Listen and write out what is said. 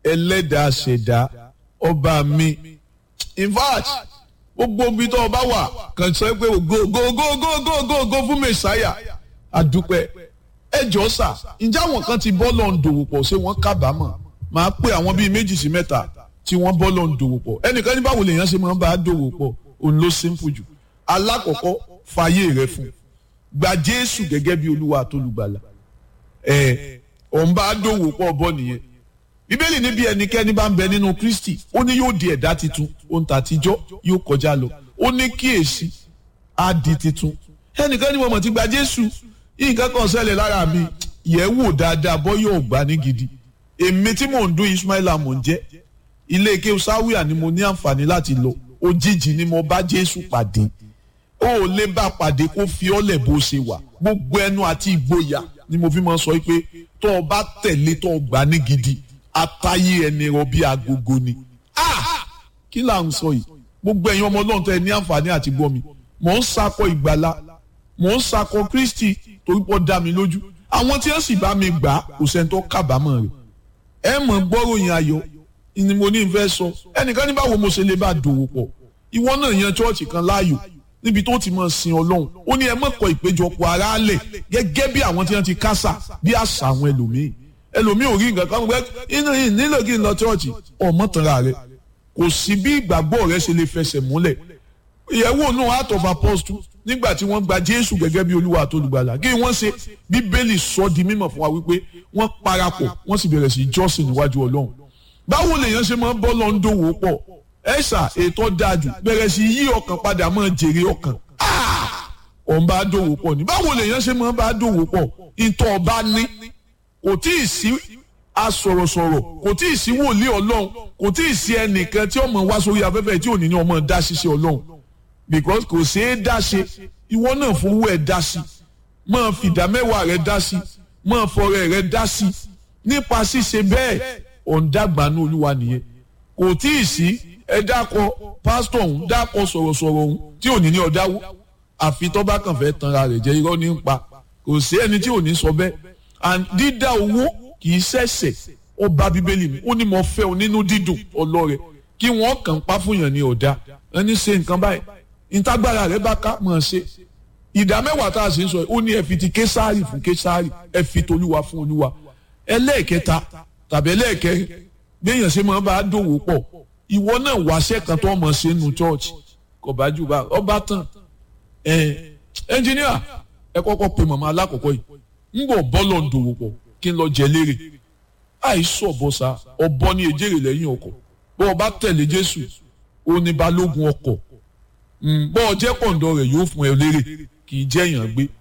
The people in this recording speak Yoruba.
ẹlẹ́dàá ṣẹ̀dá ọba mi in fact gbogbo ibi tó ọba wà kàn sọ pé go go go go go go go fún mẹsàáyà àdúpẹ́ ẹ jọ sà ǹjẹ́ àwọn kan ti bọ́ lọ́n dòwò pọ̀ ṣé wọ́n kábàámọ̀ máa pé àwọn bíi méjì sí mẹ́ta tí wọ́n bọ́ lọ́n dòwò pọ̀ ẹnìkan ní báwo lèèyàn ṣe máa ń bá a dòwò pọ̀ òun ló simple jù alákọ̀ọ́kọ́ fàyè rẹ fún gba Jésù gẹ́gẹ́ bí Olúwa àtolùgbàlà ẹ̀ òun bá a dòwò pọ̀ bọ́ nìyẹn bíbélì níbi ẹnikẹ́ni bá ń bẹ nínú kristi ó ní yóò di ẹ̀dá titun ohun tàtijọ́ yóò kọjá lọ ó ní kíyèsí á di titun ẹnìkan ní mo mọ̀ ti gba jésù nǹkan kan ṣẹlẹ̀ lára mi yẹ̀ wò dáadáa bọ́ yóò gbà ní gidi èmi tí mò ń dún ismaila mò ń jẹ́ ilé ike sáwìà ni mo ní àǹfààní láti lọ òjijì ni mo bá jésù pàdé ó ò lè bá pàdé kó fi ọ́lẹ̀ bó ṣe wà gbogbo ẹnu àti ìgboyà ni mo fi máa sọ pé tó o bá tẹ̀lé tó o gbà ní gidi atayé ẹni rọ bí agogo ni. kí là ń sọ yìí gbogbo ẹ̀yin ọmọ ọlọ́run tẹ́ ẹ ní àǹfààní àti gbọ́ mi mò ń sakọ ìgbàlá mò ń sakọ kristi torí pọ́ dá mi lójú àwọn tí wọ́n sì bá mi gbà kò sẹ́ni tó kábàámọ̀ rẹ̀ ẹ mọ̀ gbọ́ròyìn ayọ̀ ni mo ní fẹ́ sọ ẹnìkan ní báwo mo ṣe lè bá dòwò pọ̀ ìwọ náà yan chọ́ọ̀chì kan láàyò níbi tó ti máa sin ọlọ́run ó ní ẹ má kọ ìpéjọpọ̀ ara lẹ̀ gẹ́gẹ́ bí àwọn tí wọ́n ti kásà bí àṣà àwọn ẹlòmíì ẹlòmíì ò rí nǹkan kan gbẹ inú yìí nílò kí n lọ chọ́ọ̀chì ọmọ tanra rẹ kò sí bí ìgbàgbọ́ rẹ ṣe lè fẹsẹ̀ múlẹ̀ ìyẹ̀wò náà Act of Apostles nígbà tí wọ́n gba Jésù gẹ́gẹ́ bí Olúwa àtolùgbàlà kí wọ́n ṣe Bíbélì sọ di mímọ̀ fún wa wípé wọ́n parapọ̀ wọ́n sì bẹ̀rẹ̀ sí jọ́sìn níwájú Ọlọ́run báwo lèèyàn ṣe máa ń bọ́ lọ́n dòwò pọ̀ ẹ̀ṣà ètò dájú bẹ̀rẹ̀ sí yí ọkàn padà máa jèrè ọkàn òun bá dòwò pọ̀ ní báwo lèèyàn ṣe máa ń bá dòwò pọ̀ ìtọ̀ ọba ní kò tí ì sí asọ̀rọ̀sọ̀rọ̀ kò tí ì sí wòlíì ọlọ́run kò tí ì sí ẹnìkan tí ọmọ wá sórí afẹ́fẹ́ tí ò ní ní ọmọ dá ṣiṣẹ́ ọlọ́run because kò ṣeé dá ṣe ìwọ náà fowó ẹ̀ dá sí máa fìdá mẹ́wàá rẹ̀ dá sí máa fọrẹ rẹ̀ dá sí nípa ṣíṣe bẹ́ẹ̀ ọ̀ǹdàgbànú olúwa nìyẹn kò tí ì sí ẹ dákọ pásítọ̀ ọ̀hún dákọ sọ̀rọ̀sọ̀rọ̀ ọ̀hún tí ò ní ní ọ̀dáwó àfi tó bá kàn fẹ́ tanra rẹ̀ jẹ́ irọ́ ní ń pa kò sí ẹni tí ò ní sọ bẹ́ẹ̀ and dídá owó kì í ṣẹ̀ṣẹ̀ ó bá bíbélì mi ó ní mo fẹ́ o nínú dídùn ọlọ́rẹ̀ kí wọ́n kàn pa fún yàn ní ọ̀dà ẹni ṣe nǹkan báyìí ìtagbára rẹ̀ bá ká mọ̀ ṣe ìdá mẹ́wàá tá a ṣe ń sọ ó ní ẹ fi ti késàárì fún késàárì ẹ fi tolúwa fún olúwa ẹlẹ́ẹ̀kẹta tàbí ẹlẹ́ẹ̀kẹrin gbẹ̀yàn ṣe máa bá a dòwò pọ̀ ìwọ náà wáṣẹ́ kan tó mọ̀ ṣe nù chọ́ọ̀chì kò bá jù bá ọba tán ẹ ẹnjìníà ẹ kọ́kọ́ pe màmá alákọ̀ọ́kọ́ yìí ń bọ̀ bọ́lọ̀ ń dòwò pọ̀ kí n lọ jẹ léèrè àìsàn ọ̀bọ̀sà ọ̀bọ ní ejèrè lẹ́yìn ọkọ̀ bọ́ ọ bá tẹ̀lé Jésù ó ní balógun ọkọ̀ bọ́ ọ jẹ́ kọ̀ǹdọ̀ rẹ̀ yóò fún ẹ léèrè kì í jẹ́ èèyàn gbé